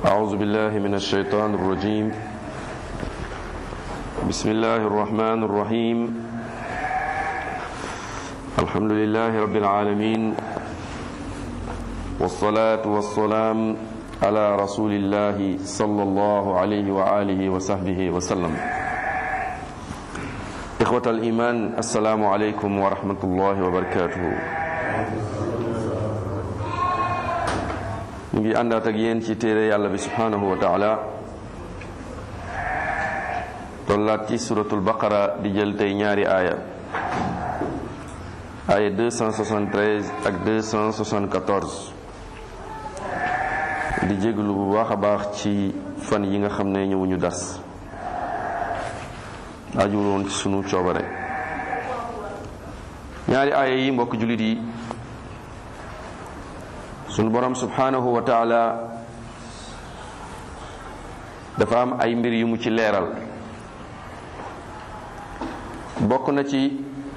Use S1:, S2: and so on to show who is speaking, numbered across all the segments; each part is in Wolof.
S1: أعوذ بالله من الشيطان الرجيم بسم الله الرحمن الرحيم الحمد لله رب العالمين والصلاة والسلام على رسول الله صلى الله عليه وآله وصحبه وسلم إخوة الإيمان السلام عليكم ورحمة الله وبركاته ñu ngi àndaat ak yéen ci téere yàlla bi subhanahu wa taala tollaat ci suratul baqara di jël tey ñaari aaya aaya 273 ak 274 di jéglu bu baax a baax ci fan yi nga xam ne ñëwuñu das ajul woon ci sunu coobare ñaari aaya yi mbokk jullit yi sunu borom subhanahu wa taala dafa am ay mbir yu mu ci leeral bokk na ci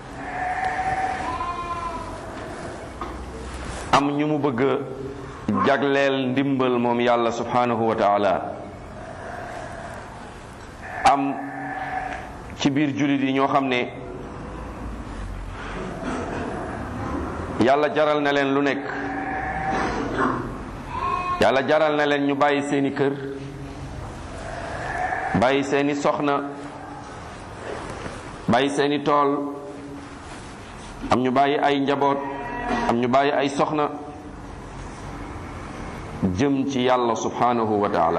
S1: am ñu mu bëgg jagleel ndimbal moom yàlla subhanahu wa taala am ci biir jullit yi ñoo xam ne yàlla jaral na leen lu nekk yàlla jaral na leen ñu bàyyi seeni kër bàyyi seeni soxna bàyyi seeni tool am ñu bàyyi ay njaboot am ñu bàyyi ay soxna jëm ci yàlla subhanahu wa taala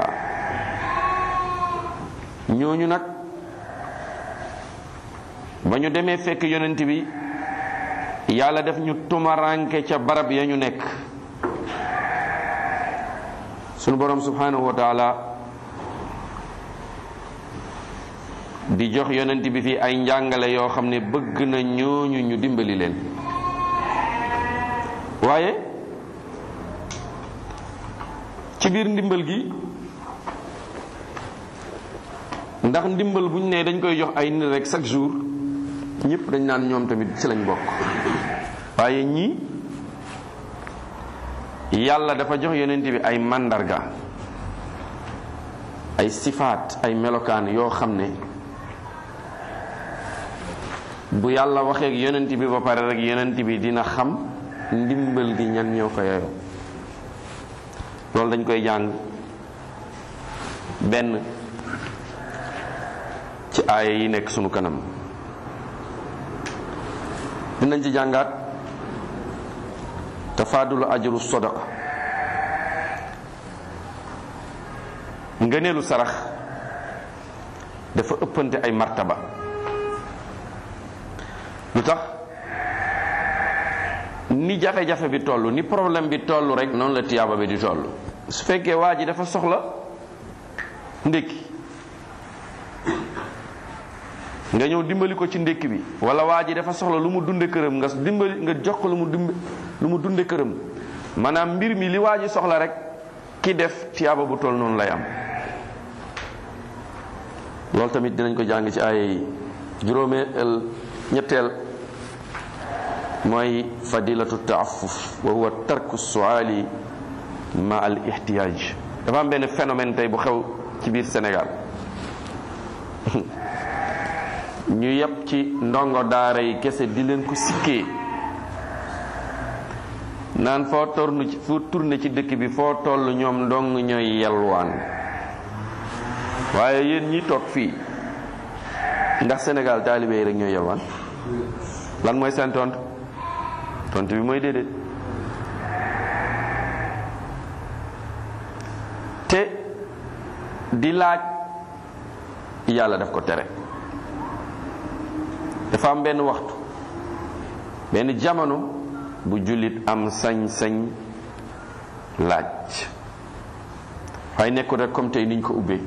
S1: ñooñu nag ba ñu demee fekk yonent bi yàlla def ñu tumaranke ca barab ya ñu nekk sunu borom subhanahu wa taala di jox yonent bi fii ay njàngale yoo xam ne bëgg na ñooñu ñu dimbali leen waaye ci biir ndimbal gi ndax ndimbal bu ñu nee dañ koy jox ay nit rek chaque jour ñëpp dañ naan ñoom tamit ci lañ bokk waaye ñii yàlla dafa jox yonent bi ay màndarga ay sifaat ay melokaan yoo xam ne bu yàlla waxee ak yonent bi ba pare rek yonent bi dina xam ndimbal gi ñan ñoo ko yeyoo loolu dañ koy jàng benn ci aaya yi nekk sunu kanam dinañ ci jàngaat tafaadulu ajru sadaqa ngëneelu sarax dafa ëppante ay martaba lu tax ni jafe-jafe bi toll ni problème bi toll rek noonu la tiyaaba bi di toll su fekkee waa ji dafa soxla ndékki nga ñëw dimbali ko ci ndékki bi wala waa ji dafa soxla lu mu dunde këram nga dimbali nga jox ko lu mu dimb lu mu dunde këram maanaam mbir mi li waa ji soxla rek ki def tiyaaba bu toll noonu lay am loolu tamit dinañ ko jàng ci ay juróomeel ñetteel mooy fadilatu taafuf wa huwa tarku suali ma al ihtiyaj dafa am benn phénomène tey bu xew ci biir Sénégal ñu yëpp ci ndongo daara yi kese di leen ko sikkee naan foo tornu ci foo tourné ci dëkk bi foo toll ñoom ndong ñooy yelwaan waaye yéen ñi toog fii ndax Sénégal taalibe yi rek ñooy yelwaan lan mooy seen tontu tontu bi mooy déedéet te di laaj yàlla daf ko tere dafa am benn waxtu benn jamono bu jullit am sañ-sañ laaj waaye nekkul rek comme tey niñ ko ubbee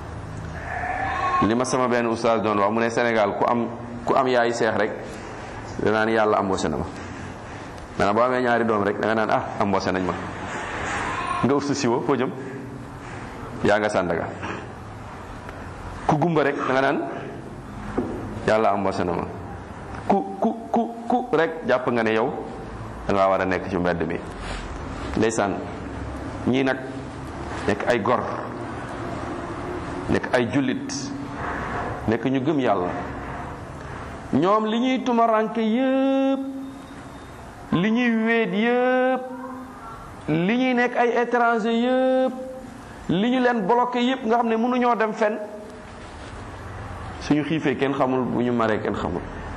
S1: li ma sama benn oustaz doon wax mu ne Sénégal ku am ku am yaay seex rek danaa ni yàlla embauché na ma maanaam boo amee ñaari doom rek da nga naan ah embauché nañ ma nga ursu siwo foo jëm yaa nga sàndaga ku gumba rek da nga naan yàlla embauché na ma ku ku ku ku rek jàpp nga ne yow da ngaa war a nekk ci mbedd mi ndeysaan ñii nag nekk ay gor nekk ay jullit nekk ñu gëm yàlla ñoom li ñuy tumaranke yépp li ñuy wéet yépp li ñuy nekk ay étranger yépp li ñu leen bloqué yépp nga xam ne mënuñoo dem fenn suñu xiifee kenn xamul bu ñu maree kenn xamul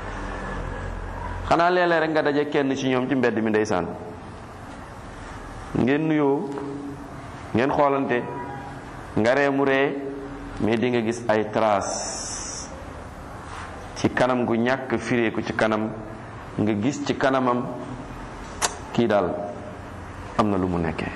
S1: xanaa léeg-léeg rek nga daje kenn ci ñoom ci mbedd mi ndeysaan ngeen nuyoo ngeen xoolante nga ree mu ree mais di nga gis ay traces ci kanam gu ñàkk fireeku ci kanam nga gis ci kanamam kii daal am na lu mu nekkee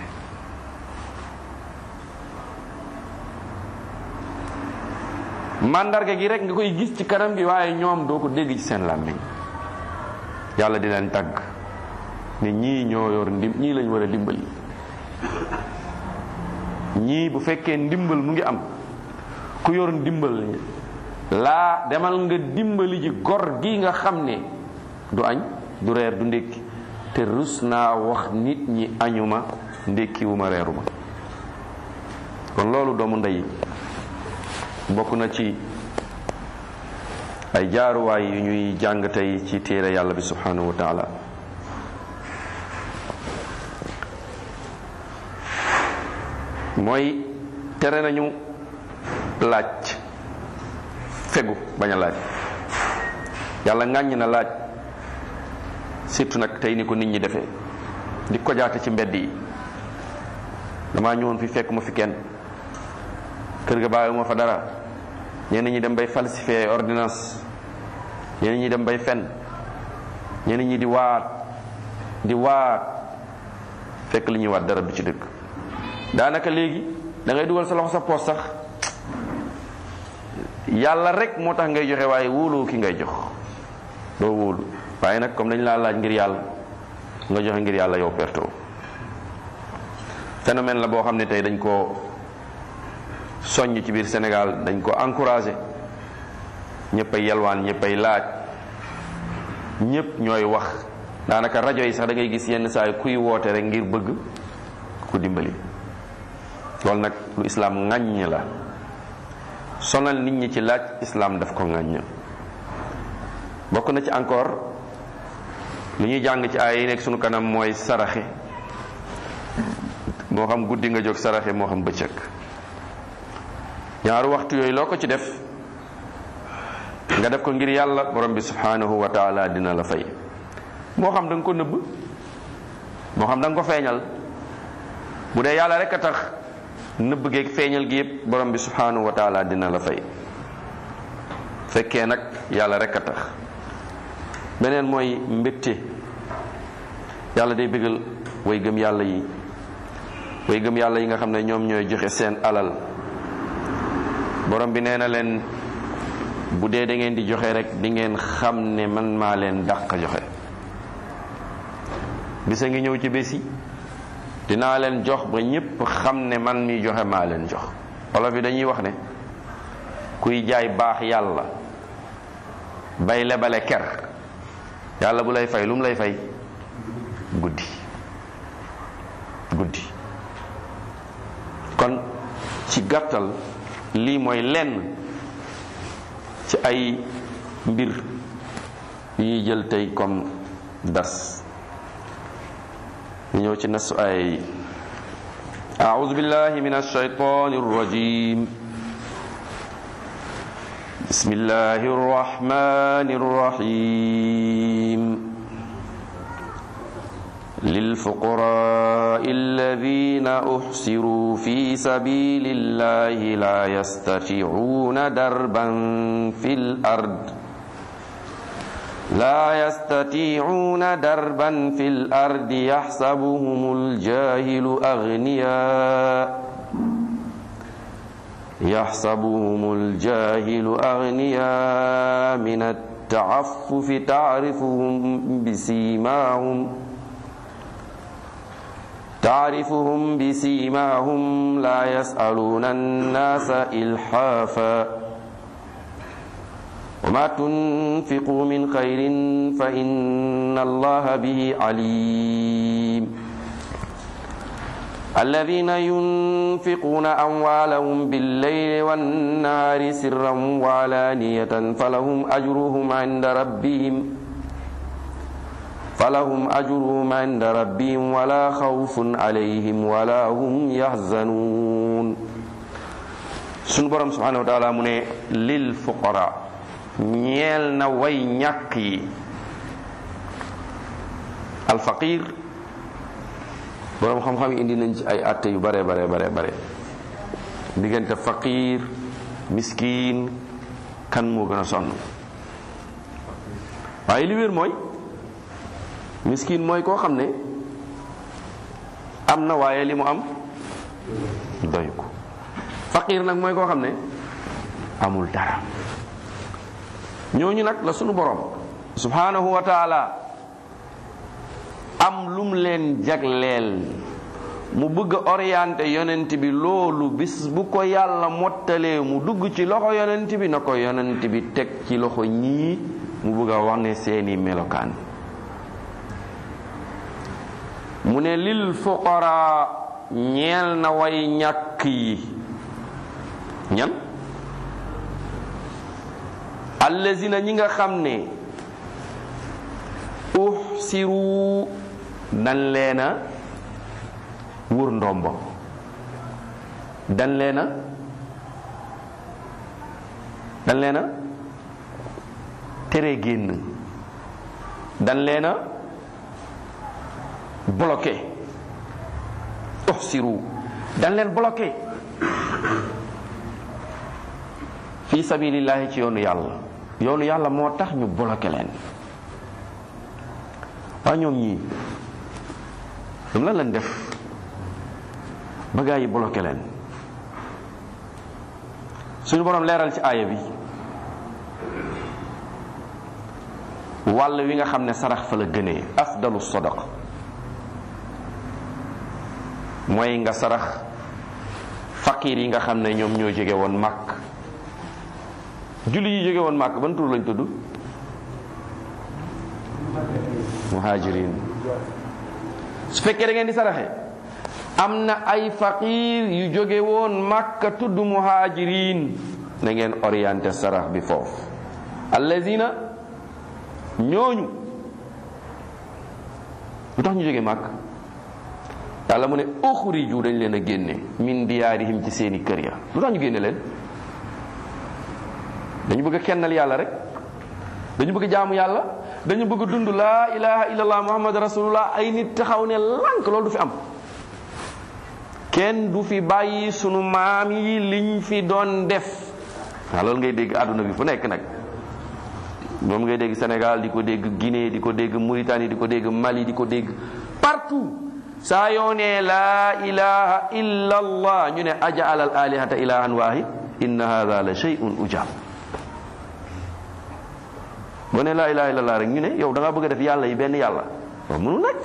S1: màndarga gi rek nga koy gis ci kanam gi waaye ñoom doo ko dégg ci seen làmmiñ yàlla di leen tàgg ne ñii ñoo yor ndim ñii lañ war a dimbali ñii bu fekkee ndimbal mu ngi am ku yor ndimbal laa demal nga dimbali ji gor gi nga xam ne du añ du reer du ndékki te rus naa wax nit ñi añuma ndékkiwuma reeruma kon loolu doomu ndey bokk na ci ay jaaruwaay yu ñuy jàng tey ci téere yàlla bi subhanahu wa taala mooy tere nañu laaj fegu bañ a laaj yàlla ŋàññ na laaj surtout nag tey ni ko nit ñi defee di kojaate ci mbedd yi damaa ñëwoon fi fekk ma fi kenn kër ga bàyyi ma fa dara ñenn ñi dem bay falsifier ordonnance ñenn ñi dem bay fen ñenn ñi di waat di waat fekk li ñuy waat dara du ci dëkk daanaka léegi da ngay dugal sa loxo sa poos sax yàlla rek moo tax ngay joxe waaye wóoloo ki ngay jox doo wóolu waaye nag comme dañ laa laaj ngir yàlla nga joxe ngir yàlla yow perto phénomène la boo xam ne tey dañ ko soññ ci biir Sénégal dañ ko encouragé ñëppay yalwaan ñëppay laaj ñëpp ñooy wax daanaka rajo yi sax da ngay gis yenn saa yi kuy woote rek ngir bëgg ku dimbali loolu nag lu islaam ŋàññ la sonal nit ñi ci laaj islaam daf ko ŋàññ bokk na ci encore lu ñuy jàng ci ay yi nekk sunu kanam mooy saraxe moo xam guddi nga jóg saraxe moo xam bëccëg ñaaru waxtu yooyu loo ko ci def nga def ko ngir yàlla borom bi subhanahu wa taala dina la fay moo xam da nga ko nëbb moo xam da nga ko feeñal bu dee yàlla rek a tax nëbb geeg feeñal gi yëpp borom bi subhanahu wa taala dina la fay fekkee nag yàlla rek a tax beneen mooy mbégte yàlla day bégal way gëm yàlla yi way gëm yàlla yi nga xam ne ñoom ñooy joxe seen alal borom bi nee na leen bu dee da ngeen di joxe rek di ngeen xam ne man maa leen dàq joxe bisa ngi ñëw ci bés yi dinaa leen jox ba ñépp xam ne man mi joxe maa leen jox wolof yi dañuy wax ne kuy jaay baax yàlla bay lebale ker yàlla bu lay fay lu mu lay fay guddi guddi kon ci gàttal lii mooy lenn ci ay mbir yu ñuy jël tey comme dars ñu ñëw ci nasu ay أعوذ بالله من الشيطان الرجيم بسم الله الرحمن الرحيم للفقراء الذين أحسروا في سبيل الله لا يستطيعون دربا في الأرض لا يستطيعون دربا في الأرض يحسبهم الجاهل أغنياء يحسبهم الجاهل أغنياء من التعفف تعرفهم بسيماهم تعرفهم بسيماهم لا يسألون الناس إلحافا وما تنفقوا من خير فإن الله به عليم الذين ينفقون أموالهم بالليل والنهار سرا وعلانية فلهم أجرهم عند ربهم فلهم أجرهم عند ربهم ولا خوف عليهم ولا هم يحزنون sunu borom subhanahu wa taala mu ne lil fuqara ñeel na way ñàkk yi alfaqir borom xam-xam yi indi nañ ci ay atte yu bare bare bare bare diggante faqir miskin kan moo gën a sonn waaye li wér mooy miskin mooy koo xam ne am na waaye li mu am doyu ko faqir nag mooy koo xam ne amul dara ñooñu nag la sunu borom subhanahu wa taala am lum leen jagleel mu bëgg a orienté yonent bi loolu bis bu ko yàlla mottalee mu dugg ci loxo yonent bi na ko yonent bi teg ci loxo ñii mu bëgg a wax ne seeni melokaan mu ne lil fuqara ñeel na way ñàkk yi ñan allazina ñi nga xam ne uhsiru dan leena wur ndombo dan leena dan leena tere génn dan leena bloqué uhsiru dan leen bloqué fi sabilillahi ci yoonu yàlla yoonu yàlla moo tax ñu bloqué leen waa ñoom ñii dam lan leen def ba gaa yi bloqué leen suñu boroom leeral ci aaya bi wàll wi nga xam ne sarax fa la gënee afdalu sadaqa mooy nga sarax fakir yi nga xam ne ñoom ñoo jóge woon màkk julli yi jóge woon màkk ban tur lañ tudd muhajirin su fekkee da ngeen di saraxe am na ay faqir yu jóge woon màkka tudd muhajirin na ngeen orienté sarax bi foofu allazina ñooñu lu tax ñu jóge màkk yàlla mu ne uxriju dañ leen a génne min diyaarihim ci seeni kër ya lu tax ñu génne leen dañu bëgg a kennal yàlla rek dañu bëgg a jaamu yàlla dañu bëgg a dund laa ilaha illallah muhammad rasulullah ay nit taxaw ne lànk loolu du fi am kenn du fi bàyyi sunu maam yi liñ fi doon def waaw loolu ngay dégg àdduna bi fu nekk nag moom ngay dégg Sénégal di ko dégg Guinée di ko dégg Mauritanie di ko dégg Mali di ko dégg partout saa yoo ne laa ilaha illa allah ñu ne ajaala al alihata ilahan wahid inna hada la shay'un ujab boo ne laa ilaha illa allah rek ñu ne yow da nga bëgg a def yàlla yi benn yàlla waaw mënu nekk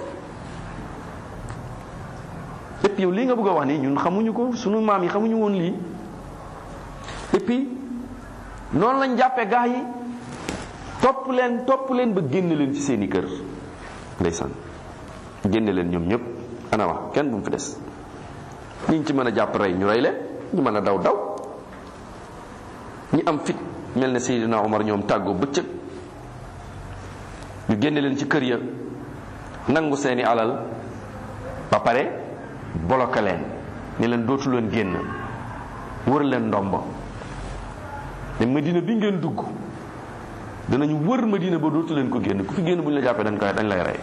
S1: et puis yow lii nga bëgg a wax nii ñun xamuñu ko sunu maam yi xamuñu woon lii et puis noonu lañ jàppee gaa yi topp leen topp leen ba génn leen ci seeni kër ndeysaan génne leen ñoom ñëpp ana wax kenn bu mu fi des ñi ci mën a jàpp rey ñu rey leen ñu mën a daw daw ñi am fit mel ne Seydina Omar ñoom tàggoo bëccëg ñu génne leen ci kër ya nangu seeni alal ba pare bloqué leen ne leen dootu leen génn wër leen ndombo ne Madina bi ngeen dugg danañu wër Madina ba dootu leen ko génn ku fi génn bu ñu la jàppee dañ koy dañ lay rey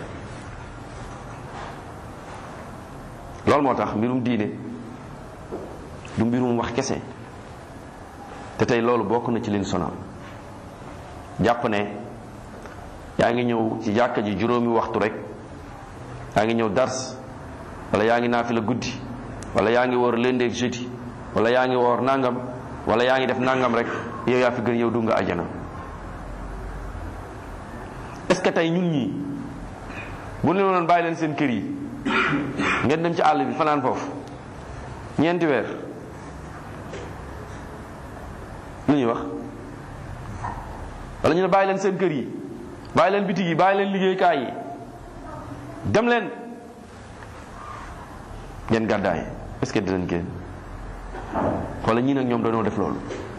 S1: loolu moo tax mbirum diine du mbirum wax kese te tey loolu bokk na ci liñ sonal jàpp ne yaa ngi ñëw ci jàkka ji juróomi waxtu rek yaa ngi ñëw dars wala yaa ngi naafi la guddi wala yaa ngi woor lundi ak jeudi wala yaa ngi woor nangam wala yaa ngi def nangam rek yow yaa fi gën yow du nga ajana est ce que tey ñun ñii bu ñu doon bàyyi leen seen kër yi ngeen dem ci àll bi fanaan foofu ñeenti weer lu ñuy wax wala ñu ne bàyyi leen seen kër yi bàyyi leen bitig yi bàyyi leen liggéeykaay yi dem leen ngeen gàddaay est-ce que dinañ génn wala ñii nag ñoom dañoo def loolu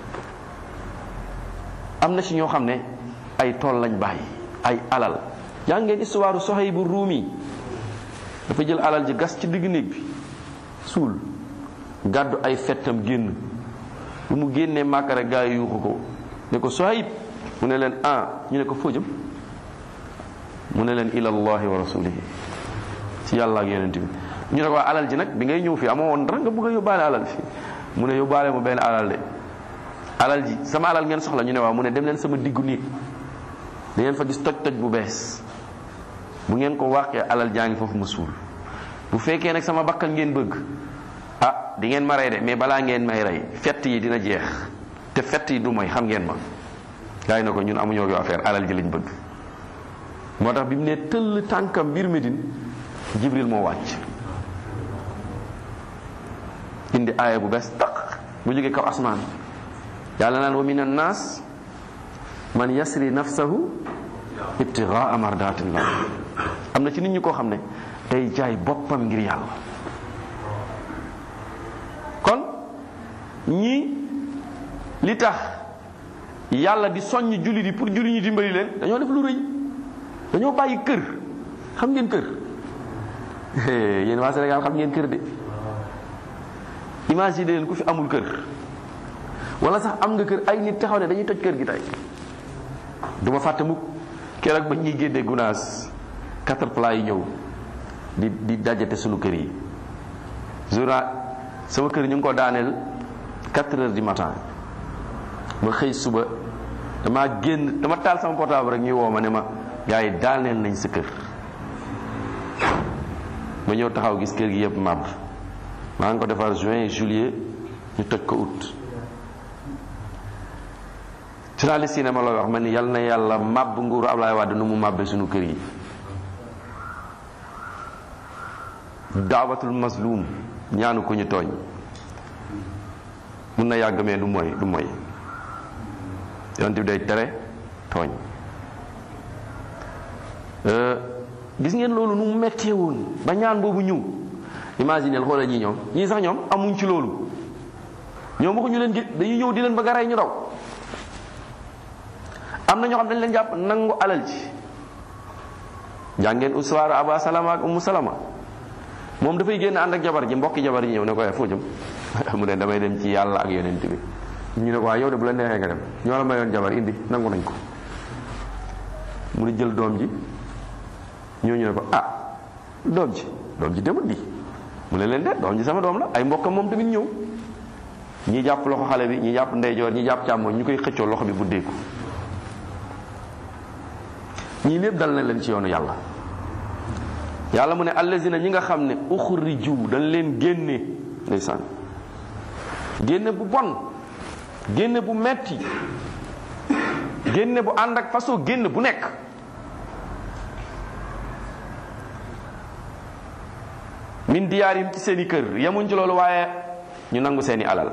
S1: am na ci ñoo xam ne ay tool lañ bàyyi ay alal jàng ngeen histoire Suhayb bu Ruumi dafa jël alal ji gas ci digg néeg bi suul gàddu ay fettam génn bu mu génnee Màkka rek gaa yi yuuxu ko ne ko Suhayb mu ne leen ah ñu ne ko foo jëm mu ne leen ilallahi wa rasulihi ci yàlla ak yonent bi ñu ne ko waa alal ji nag bi ngay ñëw fii amoo woon dara nga bëgg a yóbbaale alal fi mu ne yóbbaale mu benn alal de alal ji sama alal ngeen soxla ñu ne waaw mu ne dem leen sama diggu néeg da ngeen fa gis toj toj bu bees bu ngeen ko wàqee alal jaa ngi foofu ma suul bu fekkee nag sama bakkan ngeen bëgg ah di ngeen ma rey de mais balaa ngeen may rey fett yi dina jeex te fett yi du mooy xam ngeen ma gaa yi na ko ñun amuñoo ko affaire alal ji lañ bëgg moo tax bi mu ne tëll tànkam biir Medine Jibril moo wàcc indi aaya bu bees taq bu jógee kaw asmaan yàlla naan wa min annaas man yasri nafsahu ibtigaa mardatillah am na ci nit ñi koo xam ne day jaay boppam ngir yàlla kon ñii li tax yàlla di soññ julli di pour julli ñi dimbali leen dañoo def lu rëy dañoo bàyyi kër xam ngeen kër yéen waa Sénégal xam ngeen kër de imagine leen ku fi amul kër wala sax am nga kër ay nit taxaw ne dañuy toj kër gi tey du ma fàtte mukk keroog ba ñuy génnee gunaas quatre plat yi ñëw di di dajate sunu kër yi journal sama kër ñu ngi ko daaneel quatre heures du matin ma xëy suba dama génn dama taal sama portable rek ñuy woo ma ne ma gars yi daaneel nañ sa kër ma ñëw taxaw gis kër gi yëpp màbb maa ngi ko defar juin juillet ñu toj ko août journaliste yi ne ma looy wax ma ni yal na yàlla màbb nguuru Ablaye Wade nu mu màbbee suñu kër yi daawatul mazlum ñaanu ko ñu tooñ mun na yàgg mais du mooy du mooy yonent bi day tere tooñ gis ngeen loolu nu mu mettee woon ba ñaan boobu ñëw imagineel xoolal ñii ñoom ñii sax ñoom amuñ ci loolu ñoom waxuñu leen gi dañuy ñëw di leen bëgg a rey ñu daw am na ñoo xam dañ leen jàpp nangu alal ci jàngeen uswaaru aba salama ak ummu salama moom dafay génn ànd ak jabar ji mbokki jabar ji ñëw ne ko foo jëm mu ne damay dem ci yàlla ak yonent bi ñu ne ko waaye yow de bu la neexee nga dem ñoo la mayoon jabar indi nangu nañ ko mu ne jël doom ji ñooñu ne ko ah doom ji doom ji demut di mu ne leen de doom ji sama doom la ay mbokkam moom tamit ñëw ñi jàpp loxo xale bi ñi jàpp ndeyjoor ñi jàpp càmmoñ ñu koy xëccoo loxo bi buddeeku ñii lépp dal na leen ci yoonu yàlla yàlla mu ne allazina ñi nga xam ne uxriju dañ leen génne ndeysaan génne bu bon génne bu metti génne bu ànd ak façon génne bu nekk min diyaarim ci seeni kër yemuñ ci loolu waaye ñu nangu seeni alal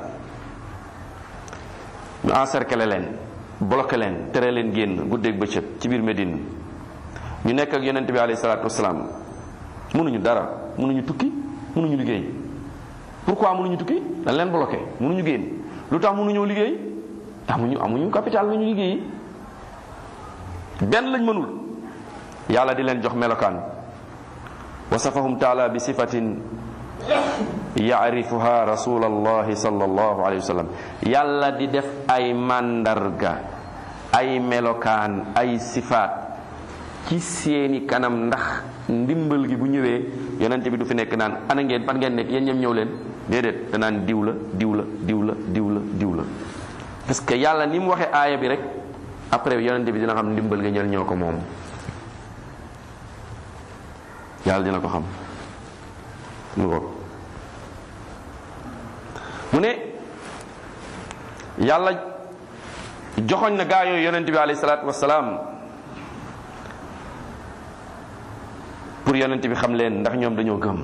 S1: ñu encercler leen bloqué leen tere leen génn guddeeg bëccëg ci biir Médine ñu nekk ak yonent bi alayhi salaatu wasalaam mënuñu dara mënuñu tukki mënuñu liggéey pourquoi mënuñu tukki dañ leen bloqué mënuñu génn lu tax mënuñoo liggéey amuñu amuñu capital lu ñu liggéeyi benn lañ mënul yàlla di leen jox melokaan wasafahum taala bi sifatin yaarifuha rasulallahi sallallahu alayhi wa sallam yàlla di def ay màndarga ay melokaan ay sifaat ci seeni kanam ndax ndimbal gi bu ñëwee yonente bi du fi nekk naan ana ngeen fan ngeen nekk yéen ñëm ñëw leen déedéet danaan diw la diw la diw la diw la diw la parce que yàlla ni mu waxee aaya bi rek après yonente bi dina xam ndimbal nga ñël ñoo ko moom yàlla dina ko xam mu ko mu ne yàlla joxoñ na gaa yooyu yonente bi alayhi salaatu wasalaam pour yonent bi xam leen ndax ñoom dañoo gëm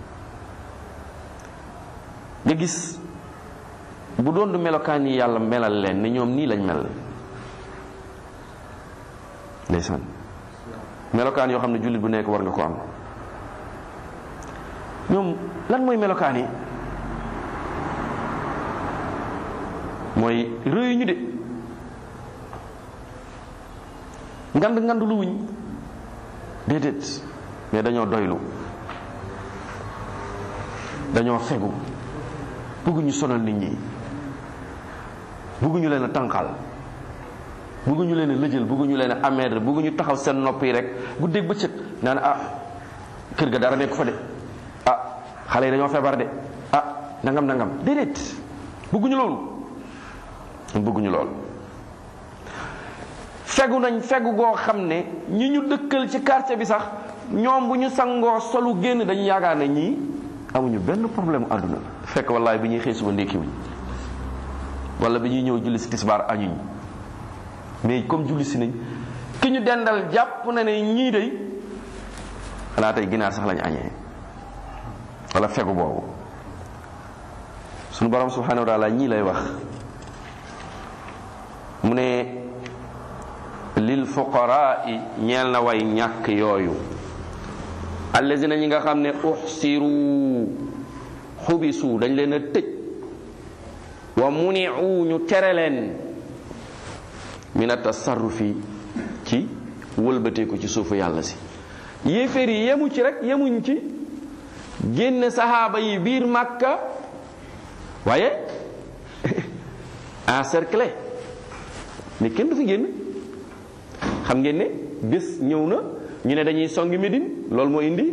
S1: nga gis bu doon du melokaan yi yàlla melal leen ne ñoom nii lañ mel ndeysaan melokaan yoo xam ne jullit bu nekk war nga ko am ñoom lan mooy melokaan yi mooy rëyu ñu de ngand ngand lu wuñ déedéet mais dañoo doylu dañoo fegu bëgguñu sonal nit ñi bëgguñu leen a tànqal bëgguñu leen a lëjël bëgguñu leen a ameedre bëgguñu taxaw seen nopp yi rek guddeeg bëccëg naan ah kër ga dara nekk fa de ah xale yi dañoo feebar de ah nangam nangam déedéet bëgguñu loolu bëgguñu loolu fegu nañ fegu goo xam ne ñi ñu dëkkal ci quartier bi sax ñoom bu ñu sangoo solu génn dañu yaakaar ne ñii amuñu benn problème àdduna fekk wallaay bi ñuy xëy suba ndékkiwuñ wala bi ñuy ñëw julli si tisbaar añuñ mais comme julli si nañ ki ñu dendal jàpp na ne ñii day xanaa tey ginaar sax lañu añee wala fegu boobu suñu borom subhanahu wa taala ñii lay wax mu ne lil fuqaraai ñeel na way ñàkk yooyu allazina ñi nga xam ne uxsiru xubisu dañ leen a tëj wa muniu ñu tere leen min atasarrufi ci wëlbateeku ci suufu yàlla si yéeféer yi yemu ci rek yemuñ ci génn saxaaba yi biir màkka waaye encerclé mais kenn du fi génn xam ngeen ne bés ñëw na ñu ne dañuy songi Médine loolu moo indi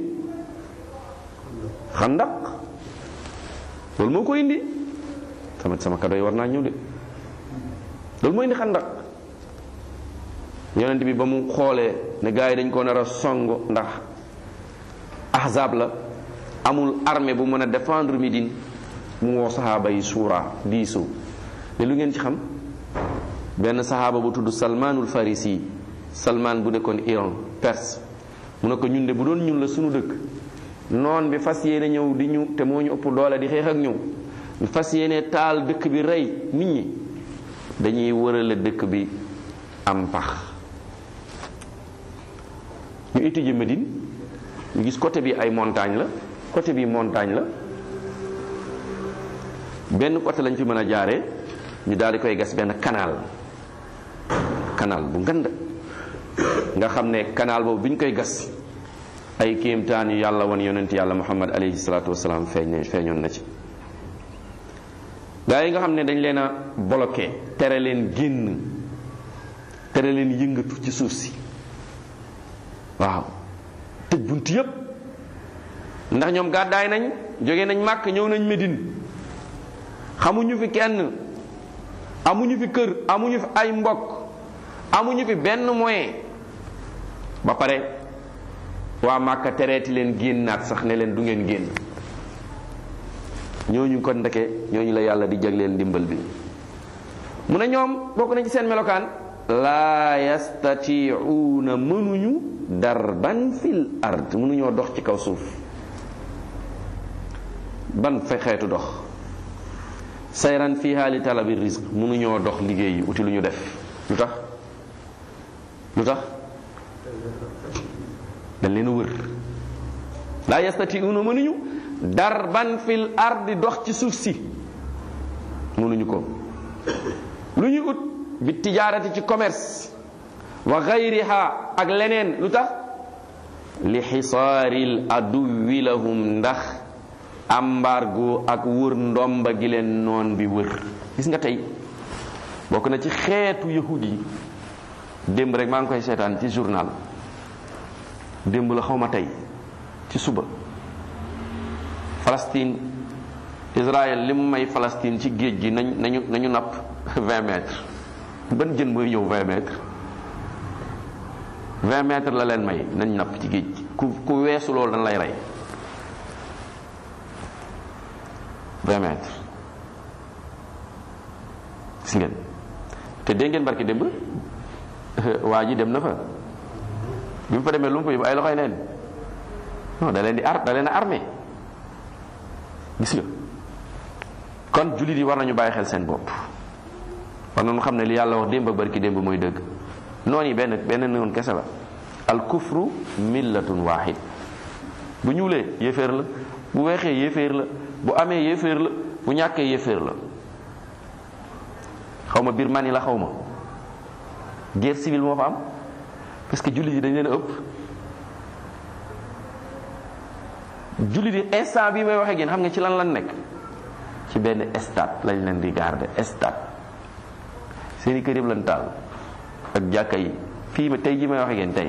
S1: xandaq loolu moo ko indi sama sama kado yi war naa ñëw de loolu moo indi xandaq yonent bi ba mu xoolee ne gars yi dañ ko nar a song ndax ahzab la amul armée bu mën a défendre Médine mu woo saxaaba yi suura diisoo ne lu ngeen ci xam benn saxaaba bu tudd salmaanul farisi salmaan bu nekkoon Iran Perse mu ne ko ñun de bu doon ñun la suñu dëkk noon bi fas yéene ñëw di ñu te moo ñu ëpp doole di xeex ak ñëw ñu fas yéene taal dëkk bi rey nit ñi dañuy wërale dëkk bi am pax ñu étudier Médine ñu gis côté bi ay montagne la côté bi montagne la benn côté lañ fi mën a jaaree ñu daal di koy gas benn canal canal bu ngand nga xam ne canal boobu bi ñu koy gas ay kéemtaan yu yàlla woon yonent yàlla muhammad alayhi salaatu wasalaam feeñ feeñoon na ci gaa yi nga xam ne dañ leen a bloqué tere leen génn tere leen yëngatu ci suuf si waaw tëj bunt yépp ndax ñoom gàddaay nañ jóge nañ màkk ñëw nañ Médine xamuñu fi kenn amuñu fi kër amuñu fi ay mbokk amuñu fi benn moyen ba pare waa màkka tereeti leen génnaat sax ne leen du ngeen génn ñooñu kon ndeke ñooñu la yàlla di jagleel ndimbal bi mu ne ñoom bokk nañ ci seen melokaan laa yastatiuuna mënuñu darban fil ard mënuñoo dox ci kaw suuf ban fe xeetu dox sayran fiha li talabi risque mënuñoo dox liggéey yi uti lu ñu def lu tax lu tax dañ leen a wër laa yastatiuuna mënuñu darban fil ardi dox ci suuf si mënuñu ko lu ñu ut bi tijaarati ci commerce wa gayriha ak leneen lu tax li xisaaril aduwi lahum ndax embargo ak wër ndomba gi leen noon bi wër gis nga tey bokk na ci xeetu yahud yi démb rek maa ngi koy seetaan ci journal démb la xaw ma tey ci suba Palestine Israël li mu may Palestine ci géej gi nañ nañu nañu napp 20 mètres ban jën mooy ñëw 20 mètres 20 mètres la leen may nañ napp ci géej gi ku ku weesu loolu dañ lay rey 20 mètres gis ngeen te dégg ngeen barki démb waa ji dem na fa bi mu fa demee lu mu fa yóbbu ay loxoy neen non da leen di ar da leen a armé gis nga kon jullit yi war nañu bàyyi xel seen bopp war nañu xam ne li yàlla wax démb barki démb mooy dëgg noonu yi benn benn noonu kese la al kufru millatun wahid bu ñuulee yéeféer la bu weexee yéeféer la bu amee yéeféer la bu ñàkkee yéeféer la xaw ma Birmanie la xaw ma guerre civile moo fa am parce que jullit yi dañ leen a ëpp jullit yi instant bi may waxee génn xam nga ci lan lan nekk ci benn stade lañ leen di garder stade seeni kër yëpp lañ taal ak jàkka yi fii ma tey ji may waxee génn tey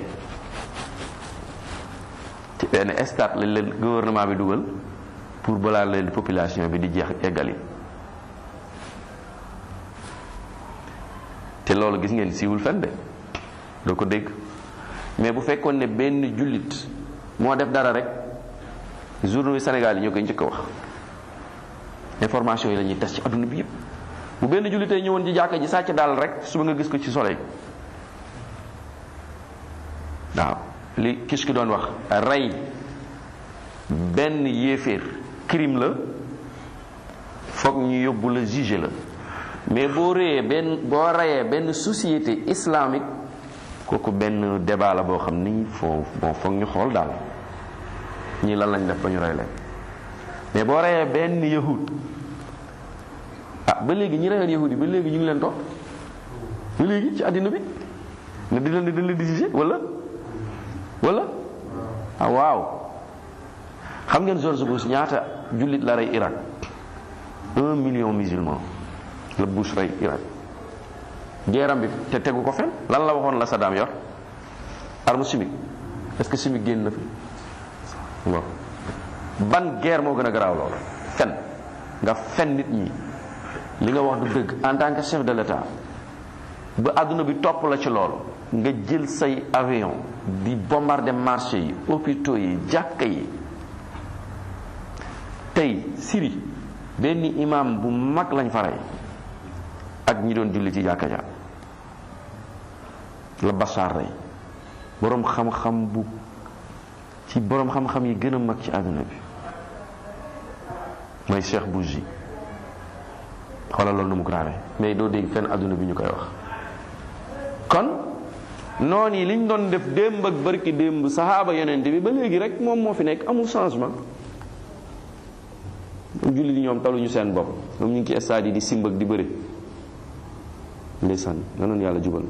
S1: ci benn stade lañ leen gouvernement bi dugal pour balaa leen population bi di jeex eggali te loolu gis ngeen siiwul fen de doo ko dégg mais bu fekkoon ne benn jullit moo def dara rek journaux yi Sénégal yi ñoo koy njëkk a wax information yi la ñuy tas ci adduna bi yëpp bu benn jullitee ñëwoon ci jàkka ji sàcc daal rek suba nga gis ko ci soleil waaw li kis ki doon wax rey benn yéeféer crime la foog ñu yóbbu la juger la mais boo réyee benn boo reyee benn société islamique kooku benn débat la boo xam ni foo bon foog ñu xool daal ñii lan lañ def ba ñu rey leen mais boo reyee benn yahud ah ba léegi ñi reyoon yahud yi ba léegi ñu ngi leen topp ba léegi ci àddina bi ne di leen di leen di juger wala wala ah waaw xam ngeen George Bush ñaata jullit la rey Irak un million musulman la Bush rey Irak geeram bi te tegu ko fen lan la waxoon la Saddam yor arme chimique est-ce que chimique génn na fi bon ban guerre moo gën a garaaw loolu fen nga fen nit ñi li nga wax du dëgg en tant que chef de l'État ba àdduna bi topp la ci loolu nga jël say avion di bombarder marché yi hôpitaux yi jàkka yi tey Syrie benn imam bu mag lañ fa rey ak ñi doon julli ci jàkka ja la Bachar rey boroom xam-xam bu ci boroom xam-xam yi gën a mag ci àdduna bi mooy Cheikh Bougie xoolal loolu nu mu grave mais doo dégg fenn àdduna bi ñu koy wax kon noon yi liñ doon def démb ak barki démb saxaaba yonent bi ba léegi rek moom moo fi nekk amul changement ñoom julli di ñoom taluñu seen bopp ñoom ñu ngi ci stade yi di simb ak di bëri ndeysaan nga noonu yàlla jubal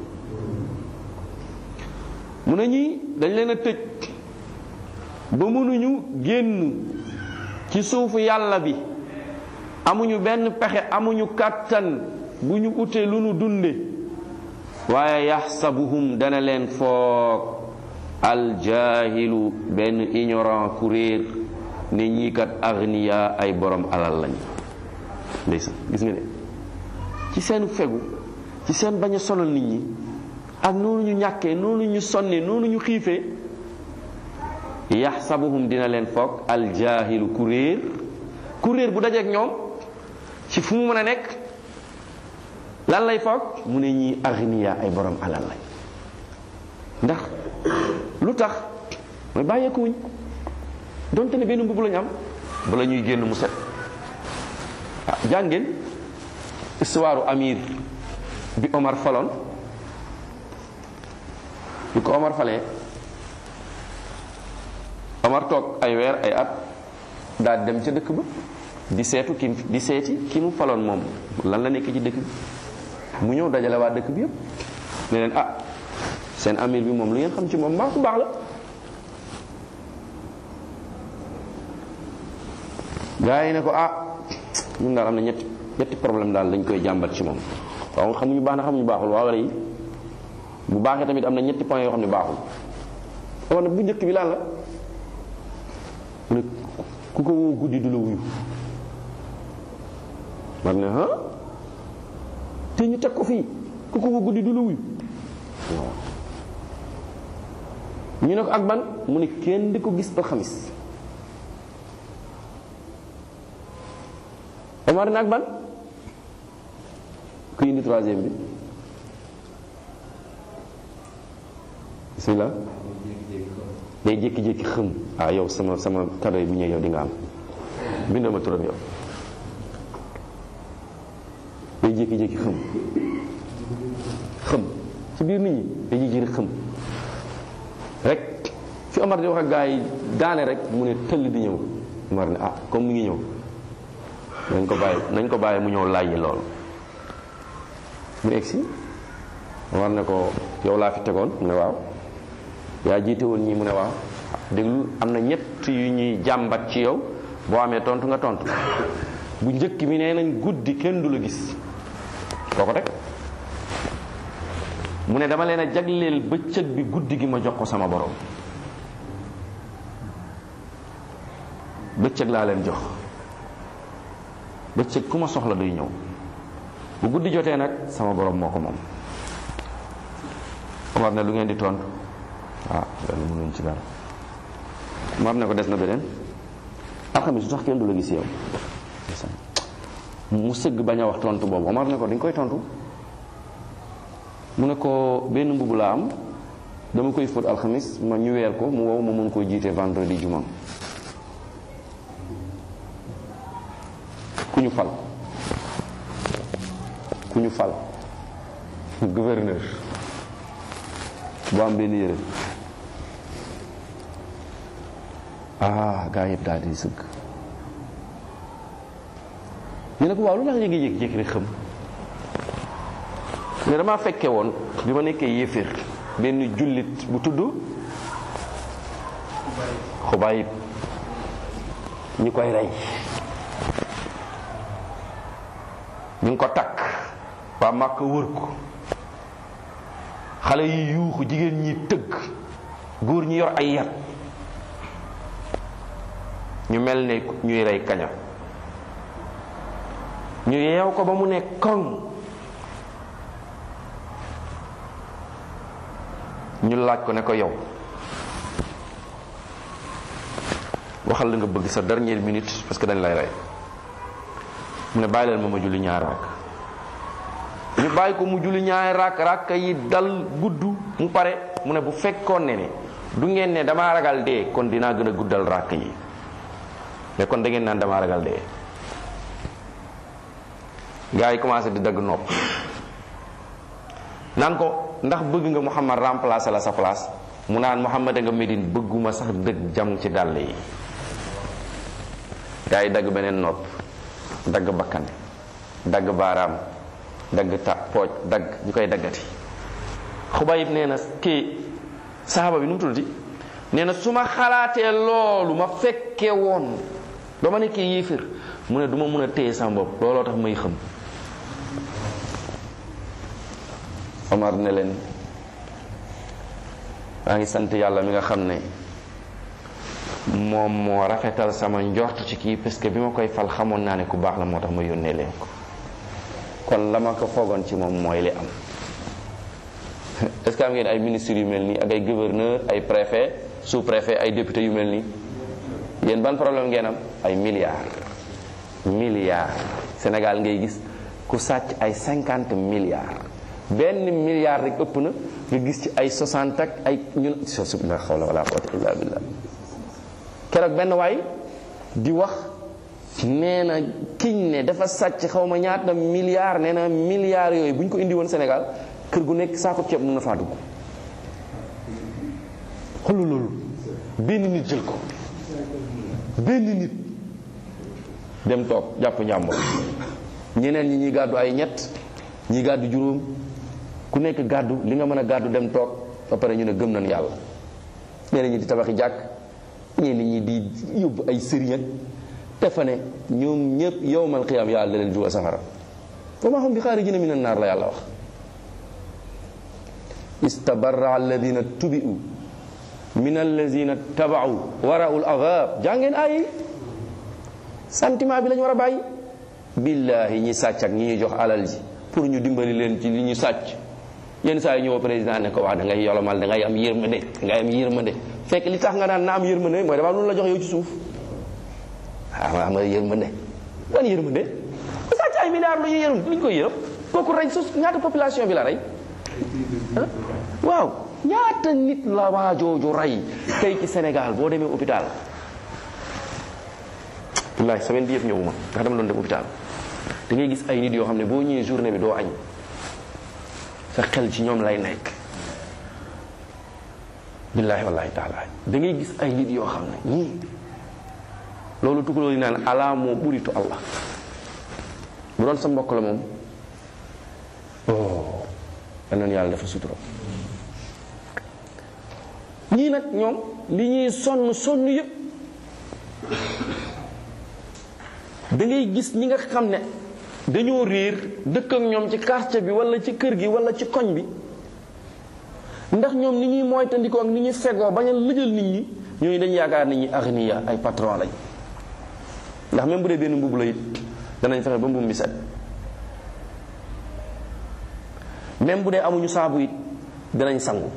S1: mu ne ñi dañ leen a tëj ba mënuñu génn ci suufu yàlla bi amuñu benn pexe amuñu kàttan bu ñu utee lu nu dunde waaye yaxsabuhum dana leen foog aljahilu benn ignorant ku réer ne ñii kat agniya ay borom alal lañ ndeysaan gis nga ne ci seen fegu ci seen bañ a sonal nit ñi ak noonu ñu ñàkkee noonu ñu sonne noonu ñu xiifee yaxsabuhum dina leen foog aljahilu ku réer ku réer bu dajeek ñoom ci fu mu mën a nekk lan lay foog mu ne ñii agniya ay borom alal lañ ndax lu tax mooy bàyyeekuwuñ donte ne benn mbubb lañu am bala ñuy génn mu set ah jàngeen histoire amir bi Omar faloon bi ko Omar falee Omar toog ay weer ay at daal dem ca dëkk ba di seetu ki di seeti ki mu faloon moom lan la nekk ci dëkk bi mu ñëw dajale waa dëkk bi yëpp ne leen ah seen amir bi moom lu ngeen xam ci moom mbaa ku baax la gaa yi ne ko ah ñun daal am na ñetti ñetti problème daal dañ koy jàmbat ci moom waaw xamuñu baax na xamuñu baaxul waaw wala yi bu baaxee tamit am na ñetti point yoo xam ne baaxul wax na bu njëkk bi lan la mu ne ku ko woo guddi du la wuyu war ne ah te ñu teg ko fii ku ko woo guddi du la wuyu waaw ñu ne ko ak ban mu ne kenn di ko gis ba xamis Omar ne ak ban ku indi troisième bi bismillah day jékki-jékki xëm ah yow sama sama cadeau yi bu ñëwee yow di nga am bindal ma turam yow day jékki-jékki xëm xëm ci biir nit ñi day jékki-jékki xëm rek fi Omar di wax ak gaa yi daane rek mu ne tëll di ñëw Omar ne ah comme mi ngi ñëw nañ ko bàyyi nañ ko bàyyi mu ñëw laaj yi loolu mu egsi Omar ne ko yow laa fi tegoon mu ne waaw yaa jiite woon ñii mu ne waaw déglu am na ñett yu ñuy jàmbat ci yow boo amee tontu nga tontu bu njëkk mi nee nañ guddi kenn du la gis kooko rek mu ne dama leen a jagleel bëccëg bi guddi gi ma jox ko sama borom bëccëg laa leen jox bëccëg ku ma soxla duy ñëw bu guddi jotee nag sama borom moo ko moom Omar ne lu ngeen di tontu ah loolu mënuñ ci dara Omar ne ko des na beneen alxamis su tax kenn du la gis yow mu sëgg bañ a wax tontu boobu Omar ne ko dañ koy tontu mu ne ko benn mbubb laa am dama koy fóot alxamis ma ñu weer ko mu wow ma mën koo jiite vendredi juma ku ñu fal ku ñu fal gouverneur bu am benn yére ah gaa yëpp daal di sëgg ñu ne ko waaw lu tax yéegi jékki-jékki rek xam ne dama fekke woon bi ma nekkee yéeféer benn jullit bu tudd xubayib ñu koy rey ñu ngi ko takk waa màkk wër ko xale yi yuuxu jigéen ñi tëgg góor ñi yor ay yat ñu mel ne ñuy rey kaña ñu yeew ko ba mu ne koŋ ñu laaj ko ne ko yow waxal la nga bëgg sa dernière minute parce que dañ lay rey mu ne bàyyi leen ma ma julli ñaari rakk ñu bàyyi ko mu julli ñaari rakk rakk yi dal gudd mu pare mu ne bu fekkoon ne ne du ngeen ne damaa ragal dee kon dinaa gën a guddal rakk yi mais kon da ngeen naan damaa ragal dee gars yi commencé di dagg nopp naan ko ndax bëgg nga Muhammad remplacer la sa place mu naan Muhammad nga Médine bëgguma sax dëgg jam ci dàll yi gars yi dagg beneen nopp dagg bakkan dagg baaraam dagg ta pooj dagg ñu koy daggati xubayib nee na kii saxaaba bi nu mu tuddati nee na su ma xalaatee loolu ma fekke woon ba ma nekkee yéefir mu ne du ma mun a téye sama bopp looloo tax may xam Omar ne leen maa ngi sant yàlla mi nga xam ne moom moo rafetal sama njort ci kii parce que bi ma koy fal xamoon naa ne ku baax la moo tax ma yónnee leen ko kon la ma ko foogoon ci moom mooy li am est-ce que am ngeen ay ministres yu mel nii ak ay gouverneur ay préfet sous préfet ay député yu mel nii yéen ban problème ngeen am ay milliards milliards Sénégal ngay gis ku sàcc ay cinquante milliards benn milliard rek ëpp na nga gis ci ay 60 ak ay ñun la hawla wala quwwata illa billah keroog benn waay di wax nee na kiñ ne dafa sàcc xaw ma ñaata milliards nee na milliards yooyu bu ñu ko indi woon Sénégal kër gu nekk saako ceeb mën na faa dugg xoolal loolu benn nit jël ko benn nit dem toog jàpp njàmbur ñeneen ñi ñuy gàddu ay ñett ñi gàddu juróom ku nekk gàddu li nga mën a gàddu dem toog ba pare ñu ne gëm nañ yàlla ñeneen ñi di tabaxi jàkk ñeneen ñi di yóbbu ay sëriñ ak dafa ne ñoom ñëpp yowmal qiyaam yàlla da leen dugal safara wa maa hum bi xaarijina minan naar la yàlla wax istabarra alladina tubi'u min alladina taba'u wara'ul azab jàngeen ay sentiment bi lañu war a bàyyi billahi ñi sàcc ak ñi ñu jox alal ji pour ñu dimbali leen ci li ñu sàcc yenn saa yi ñëw président ne ko wax da ngay yolomal da ngay am yërmande da ngay am yërmande fekk li tax nga naan na am yërmande mooy dafa am lu la jox yow ci suuf waaw am nga yërmande wan yërmande ku sàcc ay milliards lu ñu yërëm lu ñu koy yërëm kooku rey su ñaata population bi la rey waaw ñaata nit la waajooju rey tey ci Sénégal boo demee hôpital wallahi semaine bi yëpp ñëwuma ndax dama doon dem hôpital da ngay gis ay nit yoo xam ne boo ñëwee journée bi doo añ sa xel ci ñoom lay nekk billahi wallahi taala da ngay gis ay nit yoo xam ne ñii loolu tukulóor yi naan alaa moo buritu allah bu doon sa mbokk la moom oh danañ yàlla dafa sutura ñii nag ñoom li ñuy sonn sonn yëpp da ngay gis ñi nga xam ne dañoo réer dëkk ak ñoom ci quartier bi wala ci kër gi wala ci koñ bi ndax ñoom ni ñuy moytandikoo ak ni ñuy fegoo bañ a lëjal nit ñi ñooñu dañu yaakaar nit ñi agniya ay patron lañ ndax même bu dee benn mbubb la it danañ fexe ba mbubb mi set même bu dee amuñu saabu it danañ sangu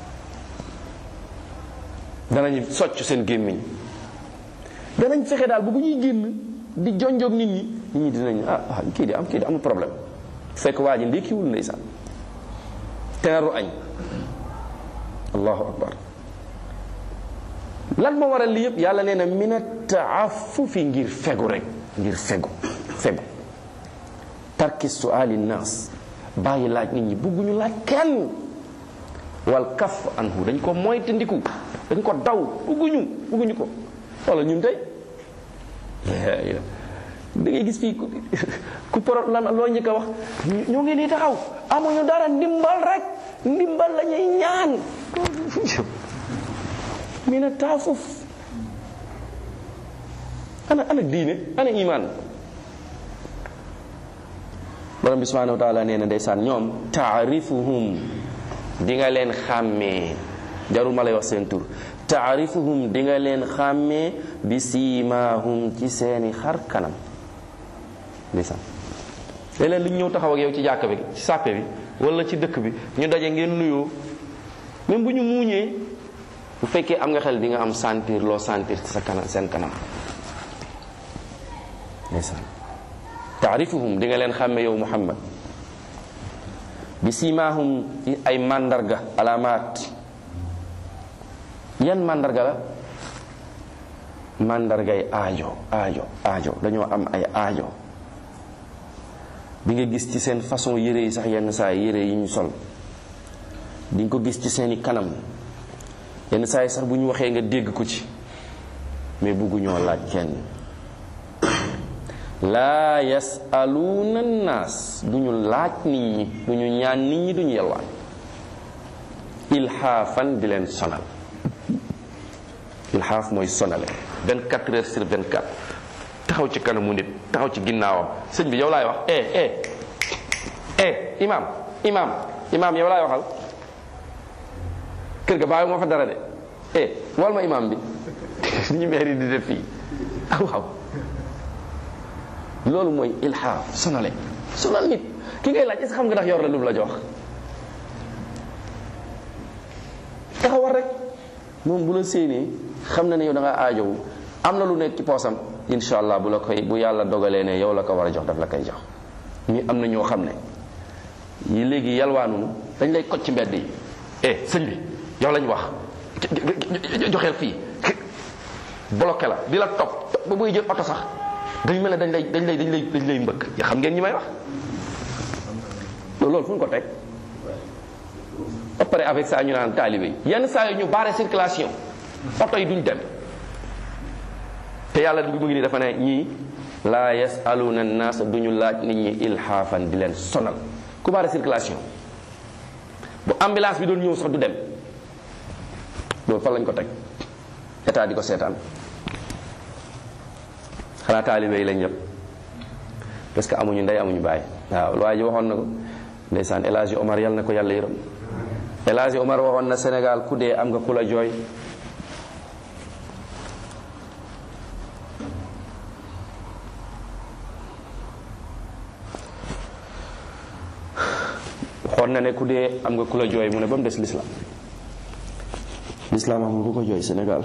S1: danañ socc seen gémmiñ danañ fexe daal bu bu ñuy génn di jonjoog nit ñi nit ñi dinañ ah ah kii di am kii di amul problème fekk waa ji ndékkiwul ndeysaan teeru añ allahu akbar lan moo waral li yëpp yàlla nee na mina taafufi ngir fegu rek ngir fegu fegu tarki suali naas bàyyi laaj nit ñi bugguñu laaj kenn wal kaf anhu dañ ko moytandiku dañ ko daw bugguñu bugguñu ko wala ñun tey da ngay gis fii ku poro lan loo njëkk a wax ñoo ngi nii taxaw amuñu dara ndimbal rek ndimbal la ñuy ñaan mi na taafuf ana ana diine ana iman borom bi subhanahu wa taala nee na ndeysaan ñoom taarifuhum di nga leen xàmmee jarul ma lay wax seen tur taarifuhum di nga leen xàmmee bi siimaahum ci seeni xar kanam ndeysaan léeg-léeg lu ñu ñëw taxaw ak yow ci jàkk bi ci sàppe bi wala ci dëkk bi ñu daje ngeen nuyoo même bu ñu muuñee bu fekkee am nga xel di nga am sentir loo sentir ci sa kanam seen kanam ndeysaan taarifuhum di nga leen xàmme yow muhammad bi siimaahum ci ay màndarga alaamaat yan màndarga la màndargay aajo aajo aajo dañoo am ay aajo bi nga gis ci seen façon yére yi sax yenn saa yére yi ñu sol di nga ko gis ci seeni kanam yenn saa yi sax bu ñu waxee nga dégg ko ci mais bugguñoo laaj kenn laa yasaluuna naas du ñu laaj nit ñi du ñu ñaan nit ñi du ñu yelwaan ilxaafan di leen sonal ilxaaf mooy sonale 24 heures sur 24 taxaw ci kanamu nit taxaw ci ginnaawam sëñ bi yow laay wax eh eh eh imam imam imam yow laay waxal kër ga bàyyi moo fa dara de eh wal ma imam bi ñu meeri di def fii ah waaw loolu mooy ilxaaf sonale sonal nit ki ngay laaj est-ce que xam nga ndax yor la lu mu la jox taxawal rek moom bu la séenee xam na ne yow da nga aajowu am na lu nekk ci poosam incha allah bu la koy bu yàlla dogalee ne yow la ko war a jox daf la koy jox ñi am na ñoo xam ne yi léegi yalwaanunu dañ lay koj ci mbedd yi eh sëñ bi yow lañ wax joxeel fii bloqué la di la topp ba buy jël oto sax dañ mel ne dañ lay dañ lay dañ lay dañ lay mbëkk ya xam ngeen ñi may wax loolu fu ñu ko teg ba pare avec ça ñu naan taalibe yi yenn saa yi ñu barre circulation oto yi duñ dem te yàlla du mu ngi nii dafa ne ñii laa yasaluna naas duñu laaj nit ñi ilhaafan di leen sonal ku barre circulation bu ambulance bi doon ñëw sax du dem loolu fan lañ ko teg état di ko seetaan xanaa taalibe yi lañ yëpp parce que amuñu ndey amuñu baay waaw waa ji waxoon na ko ndeysaan El Hadji Omar yal na ko yàlla yërëm El Hadji Omar waxoon na Sénégal ku dee am nga ku la jooy waxoon na ne ku dee am nga ku la jooy mu ne ba mu des l'islam l'islam amul ku ko jooy Sénégal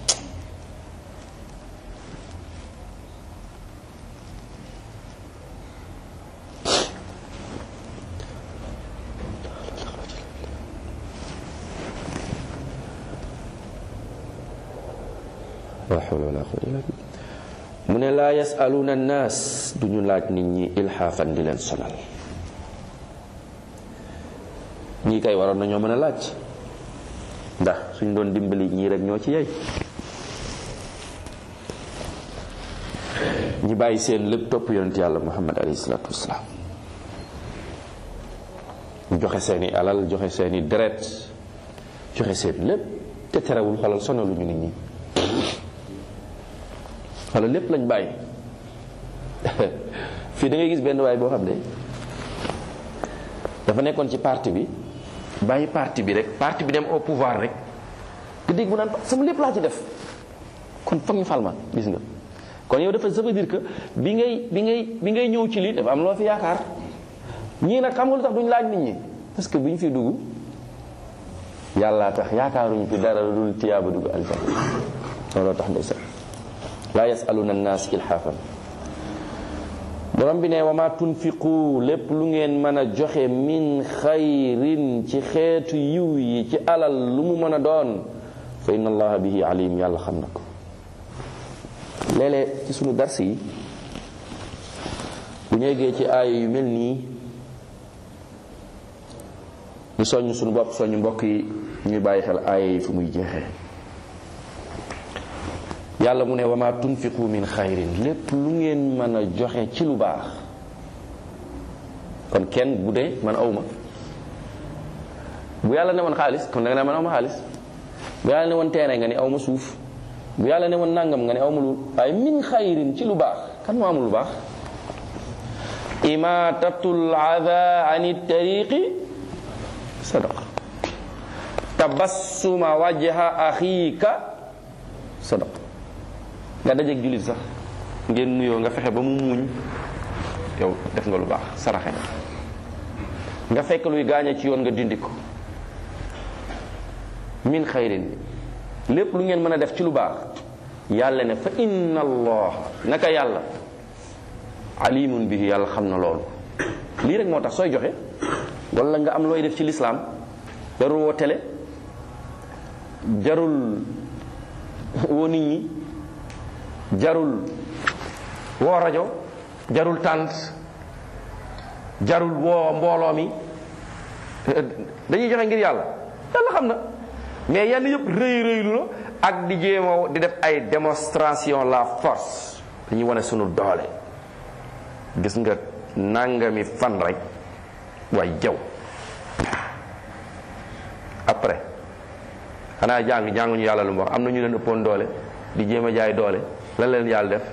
S1: la hawla wala quwwata illa billah mu ne laa yasaluuna annaas du ñu laaj nit ñi ilxaafan di leen sonal ñii kay waroon nañoo mën a laaj ndax suñ doon dimbali ñii rek ñoo ci yey ñi bàyyi seen lépp topp yonent yàlla muhammad alayhi salaatu wasalaam ñu joxe seeni alal joxe seeni deret joxe seen lépp te terewul xolal sonaluñu nit ñi xolal lépp lañ bàyyi fii da ngay gis benn waay boo xam ne dafa nekkoon ci parti bi bàyyi parti bi rek parti bi dem au pouvoir rek nga dégg mu naan sama lépp laa ci def kon foog ñu fal ma gis nga kon yow dafa ça veut dire que bi ngay bi ngay bi ngay ñëw ci lii dafa am loo fi yaakaar ñii nag xam nga lu tax duñ laaj nit ñi parce que bu ñu fi dugg yàllaa tax yaakaaruñu fi dara dul tiyaaba dugg aljanna looloo tax ndeysaan laa yasaluna annaas ilhaafan borom bi ne wa ma tunfiqu lépp lu ngeen mën a joxe min xayrin ci xeetu yiw yi ci alal lu mu mën a doon fa inna allaha bihi alim yàlla xam na ko léeg-léeg ci sunu dars yi bu ñu eggee ci aaya yu mel nii ñu soññ sunu bopp soññ mbokk yi ñuy bàyyi xel aaya yi fu muy jeexee yàlla mu ne wa ma tunfiqu min xayrin lépp lu ngeen mën a joxe ci lu baax kon kenn bu dee man awma bu yàlla ne woon xaalis kon da nga ne man awma xaalis bu yàlla ne woon teere nga ne awma suuf bu yàlla ne woon nangam nga ne awma lu waaye min xayrin ci lu baax kan moo amul lu baax imatatul ada ani tariqi sadaqa tabassuma wajha axiika sadaqa nga dajeeg jullit sax ngeen nuyoo nga fexe ba mu muuñ yow def nga lu baax saraxe nga fekk luy gaañe ci yoon nga dindi ko min xayrin lépp lu ngeen mën a def ci lu baax yàlla ne fa inna allah naka yàlla alimun bihi yàlla xam na loolu lii rek moo tax sooy joxe wala nga am looy def ci lislaam jarul woo télé jarul woo nit ñi jarul woo rajo jarul tànt jarul woo mbooloo mi dañuy joxe ngir yàlla yàlla xam na mais yenn yëpp rëy rëylu la ak di jéema di def ay démonstration la force dañuy wane sunu doole gis nga nangami fan rek waaye jaw après xanaa jàng jànguñu yàlla lu mu wax am na ñu leen ëppoon doole di jéem a jaay doole lan leen yàlla def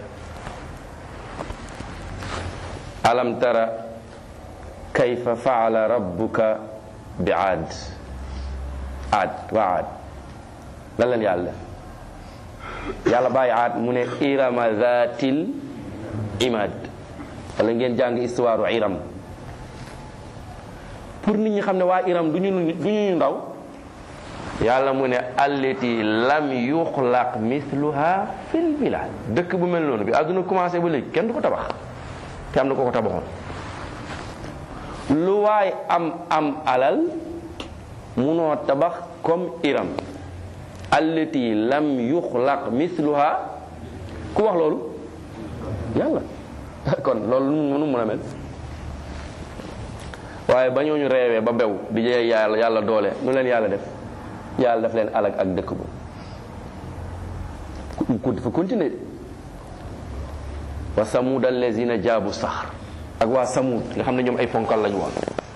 S1: alam tara kayfa faala rabbuka bi aad aad waa aad lan leen yàlla def yàlla bàyyi aad mu ne irama zatil imad wala ngeen jàng histoire iram pour nit ñi xam ne waa iram du ñu du ñu ndaw yàlla mu ne allati lam yuxlaq mithluha fil bilad dëkk bu mel noonu bi àdduna commencé ba léegi kenn du ko tabax te am na ko ko tabaxoon lu waay am am alal munoo tabax comme iram allati lam yuxlaq mithluha ku wax loolu yàlla kon loolu nu mun a mel waaye ba ñooñu reewee ba bew di jee yàlla yàlla doole nu leen yàlla def yàlla daf leen alag ak dëkk ba ku dafa continuer wa samud allazina jaabu saxar ak waa samud nga xam ne ñoom ay ponkal lañu woon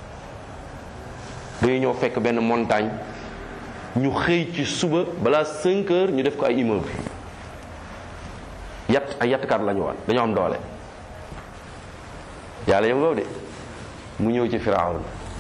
S1: dañuy ñëw fekk benn montagne ñu xëy ci suba balaa 5 heures ñu def ko ay immeuble yat ay yattkat lañu woon dañoo am doole yàlla yam de mu ñëw ci firawun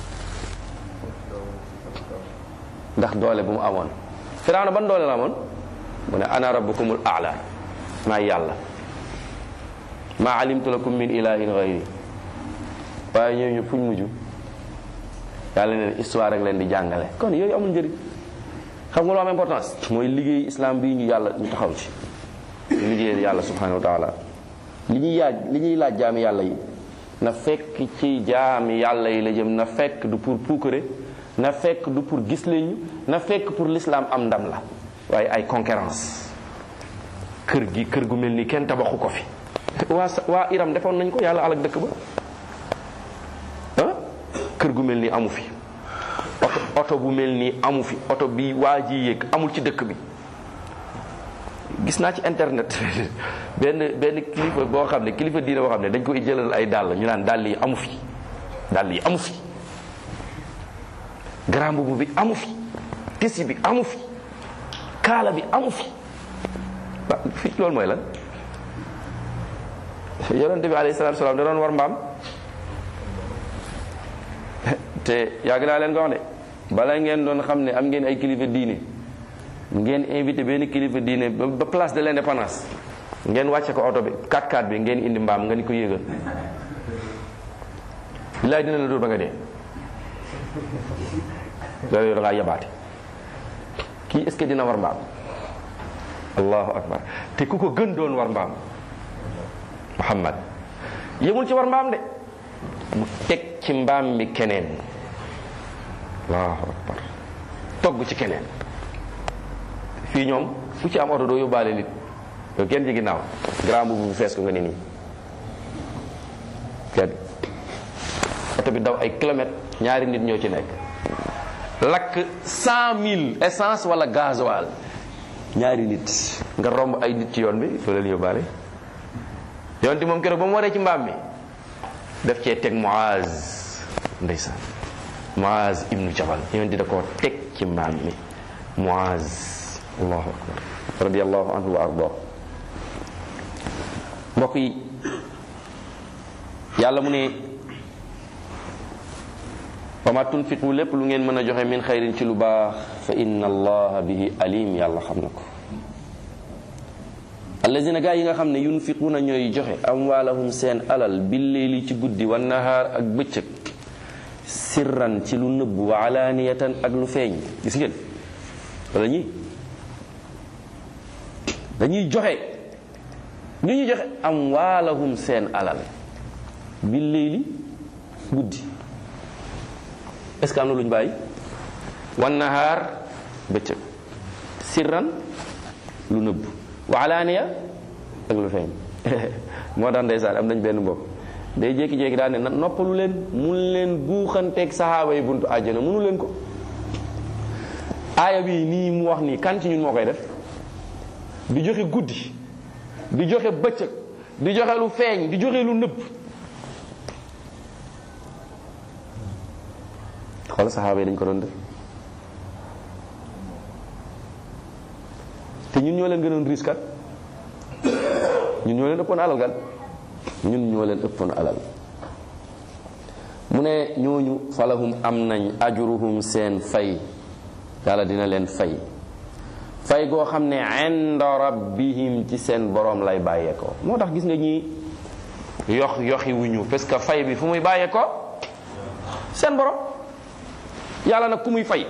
S1: ndax doole bu mu amoon firawna ban doole la amoon mu ne ana rabbukumul a'la maa yàlla maa alimtu lakum min ilahin ghayri waaye ñëw ñu fuñ mujj yàlla ne histoire rek leen di jàngale kon yooyu amul njëriñ xam nga lu am importance mooy liggéey islam bii ñu yàlla ñu taxaw ci ñu liggéey yàlla subhanahu wa taala li ñuy yaaj li ñuy laaj jaami yàlla yi na fekk ci jaami yàlla yi la jëm na fekk du pour puukare na fekk du pour gis leen na fekk pour l'islam am ndam la waaye ay concurrence kër gi kër gu mel ni kenn tabaxu ko fi waa waa Iram defoon nañ ko yàlla alak dëkk ba ah kër gu mel ni amu fi oto oto bu mel nii amu fi oto bi waa ji yéeg amul ci dëkk bi gis naa ci internet benn benn kilifa boo xam ne kilifa diine boo xam ne dañ koy jëlal ay dàll ñu naan dàll yi amu fi dàll yi amu fi grand mbubu bi amu fi tisi bi amu fi kaala bi amu fi ba fi loolu mooy lan yonente bi alayhi salaatu salaam da doon war mbaam te yàgg naa leen ko wax de bala ngeen doon xam ne am ngeen ay kilifa diine ngeen invité benn kilifa diine ba place de l'indépendance ngeen wàcce ko oto bi 4x4 bi ngeen indi mbaam nga ni ko yéegal billaay dina la dóor ba nga dee loolu yow da ngaa yabaate kii est-ce que dina war mbaam allahu akbar te ku ko gën doon war mbaam muhammad yëmul ci war mbaam de mu teg ci mbaam mi keneen allahu akbar togg ci keneen fii ñoom ku ci am oto doo yóbbaale nit yow kenn ci ginnaaw grand bu fees ko nga ni nii kenn oto bi daw ay kilomètres ñaari nit ñoo ci nekk lakk cent mille essence wala gasoil ñaari nit nga romb ay nit ci yoon bi doo leen yóbbaale yoon ti moom keroog ba mu waree ci mbaam mi daf cee teg Muaz ndeysaan Muaz ibnu Jabal yoon di da koo teg ci mbaam mi Muaz allahu akbar radiallahu anhu wa arda mbokk yi yàlla mu ne wa ma tunfiqu lépp lu ngeen mën a joxe min xayrin ci lu baax fa inna allaha bihi alim yàlla xam na ko allazina gaa yi nga xam ne yunfiquuna ñooy joxe amwaalahum seen alal billeeli ci guddi wa nahaar ak bëccëg sirran ci lu nëbb wa alaaniyatan ak lu feeñ gis ngeen wala ñi dañuy joxe lu ñuy joxe amwaalahum seen alal billeeli guddi est-ce que am na lu ñu bàyyi wan nahaar bëccëg sirran lu nëbb wa alaaniya ak lu feeñ moo tax ndeysaan am nañ benn mbokk day jékki-jékki daal ne na noppalu leen mun leen buuxanteeg saxaaba yi buntu àjjana mënu leen ko aaya bi nii mu wax nii kan ci ñun moo koy def di joxe guddi di joxe bëccëg di joxe lu feeñ di joxe lu nëbb xool saxaaba yi dañ ko doon def te ñun ñoo leen gënoon risque kat ñun ñoo leen ëppoon alal kat ñun ñoo leen ëppoon alal mu ne ñooñu falahum am nañ ajruhum seen fay yàlla dina leen fay fay goo xam ne inda rabbihim ci seen borom lay bàyyeekoo moo tax gis nga ñi yox yoxi wuñu parce que fay bi fu muy bàyyeekoo seen borom yàlla nag ku muy fay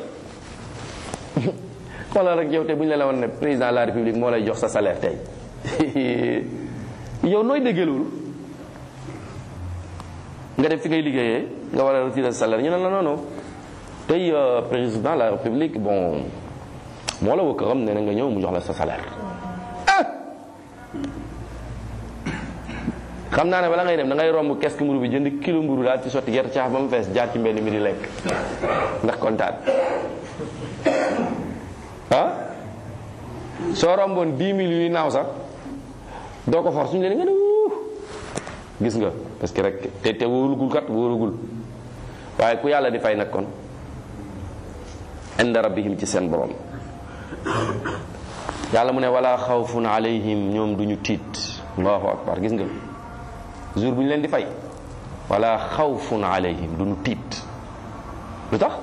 S1: xoolal rek yow te bu ñu la la woon ne président de la république moo lay jox sa salaire tey yow nooy déggee loolu nga def fi ngay liggéeyee nga war a retirer sa salaire ñu ne la non non tey président de la république bon moo la woo këram nee na nga ñëw mu jox la sa salaire xam naa ne bala ngay dem da ngay romb kees mburu bi jënd kilo mburu daal ci sotti gerte caaf ba mu fees jaar ci mbedd mi di lekk ndax kontaan ah soo romboon 10 000 yuy naaw sax doo ko for suñu leen nga ne wuu gis nga parce que rek te te wóorugul kat wóorugul waaye ku yàlla di fay nag kon inda rabbihim ci seen borom yàlla mu ne wala xawfun alayhim ñoom duñu tiit allahu akbar gis nga jour bu ñu leen di fay wala xawfun alayhim duñu tiit lu tax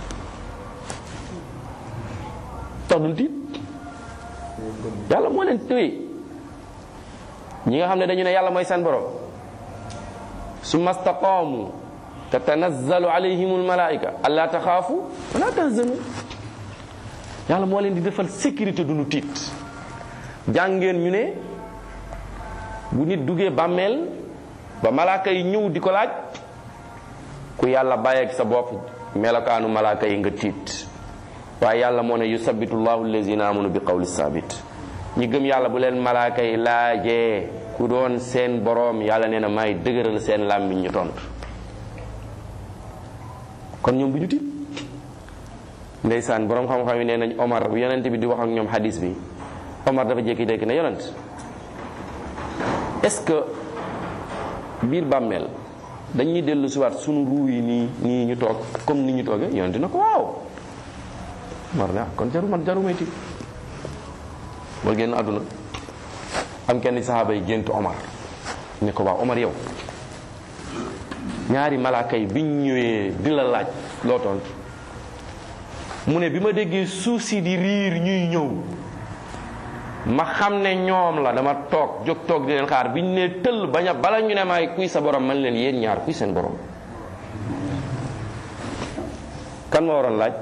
S1: tax duñu tiit yàlla moo leen tëye ñi nga xam ne dañu ne yàlla mooy seen borom summa staqaamu tatanazzalu alayhim almalaika alla taxaafu wala tahzanu yàlla moo leen di defal sécurité duñu tiit jàngeen ñu ne bu nit duggee bàmmeel ba malaaka yi ñëw di ko laaj ku yàlla bàyyeeg sa bopp melokaanu malaaka yi nga tiit waaye yàlla moo ne yusabitu llahu allazina amanu bi qawli sabit ñi gëm yàlla bu leen malaaka yi laajee ku doon seen boroom yàlla nee na may dëgëral seen làmmiñ ñu tontu kon ñoom bu ñu tiit ndeysaan boroom xam-xam yi nee nañ Omar bu yonent bi di wax ak ñoom hadis bi Omar dafa jékki-jékki ne yonent est-ce que biir bàmmeel dañuy dellu si waat sunu ruu yi nii nii ñu toog comme ni ñu toogee yoon dina ko waaw mar na kon jaru man jaru meyti ba génn àdduna am kenn saxaaba yi gént Omar ne ko waaw Omar yow ñaari malaaka yi biñ ñëwee di la laaj loo toon mu ne bi ma déggee suuf si di riir ñuy ñëw ma xam ne ñoom la dama toog jóg toog di leen xaar biñ ne tëll bañ a bala ñu ne maay kuy sa borom man leen yéen ñaar kuy seen borom kan ma waroon laaj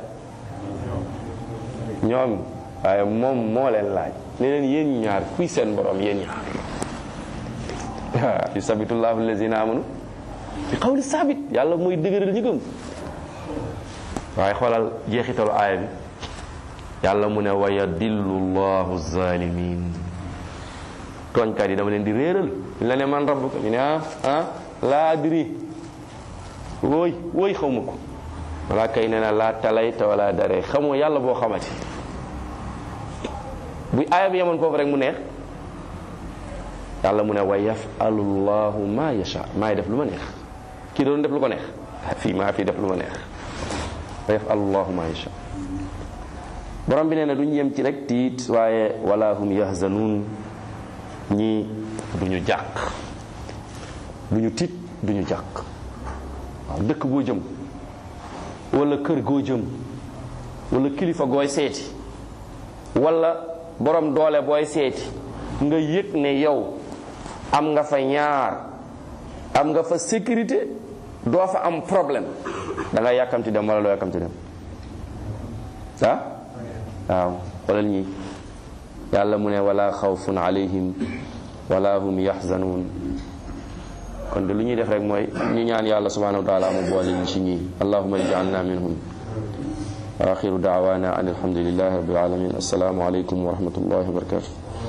S1: ñoom waaye moom moo leen laaj ne leen yéen ñaar kuy seen borom yéen ñaar yusabitullahu allazina amanu bi qawli sabit yàlla mooy dëgëral ñu gëm waaye xoolal jeexitalu aaya bi yàlla mu ne wa yadillu llahu zalimin tooñkat yi dama leen di réeral ñu la ne man rabbuka ñu ne ah ah laa adri wooy wooy xaw ma ko wala kay nee na laa talayta wala dare xamoo yàlla boo xamati bu aaya bi yemoon foofu rek mu neex yàlla mu ne wa yafalu llahu ma yasha maay def lu ma neex kii doon def lu ko neex fii maa fii def lu ma neex wa yafalu llahu ma yasha borom bi nee na duñ yem ci rek tiit waaye wala hum yahzanuun ñii duñu jàq duñu tiit duñu jàq waaw dëkk boo jëm wala kër goo jëm wala kilifa gooy seeti wala borom doole booy seeti nga yëg ne yow am nga fa ñaar am nga fa sécurité doo fa am problème da nga yàkkamti dem wala doo yàkkamti dem ah waaw xoolal ñi yàlla mu ne wala xawfun alayhim wala hum yaxzanuun kon de lu ñuy def rek mooy ñu ñaan yàlla subhanahu wa taala mu boole ñu ci ñii allahuma ij'alna minhum wa axiru daawana an alhamdulillahi rabbil alamin assalaamu alaykum wa rahmatullahi wa barakatuh